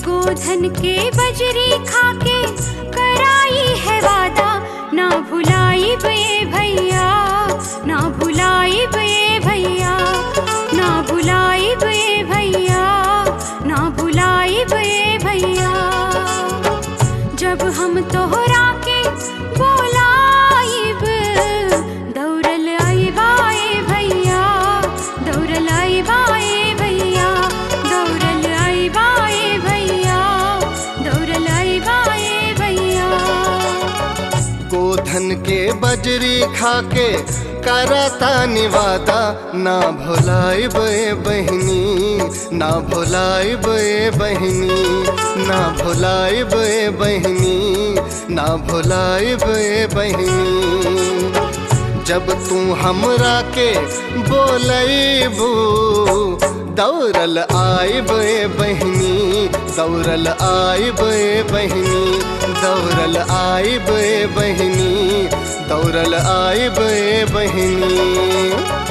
गोधन के बजरी खाके कराई है वादा ना भुलाई बे भैया ना भुलाई बे भैया ना भुलाई बे भैया ना भुलाई बे भैया जब हम तोहरा के बोलाइब दौड़ल आइबाए भैया दौड़ल आइबाए भैया दौड़ल आइबाए भैया दौड़ल आइबाए भैया गोधन के बजरी खाके करता निवादा ना भुलाई बे बहनी ना भुलाई बे बहनी ना भुलाई बे बहनी ना भुलाई बे बहनी जब तू हमरा के बोलबू दौड़ल आइब बहनी दौड़ल आइब बहनी दौड़ल आइब बहनी दौड़ल आइब बहनी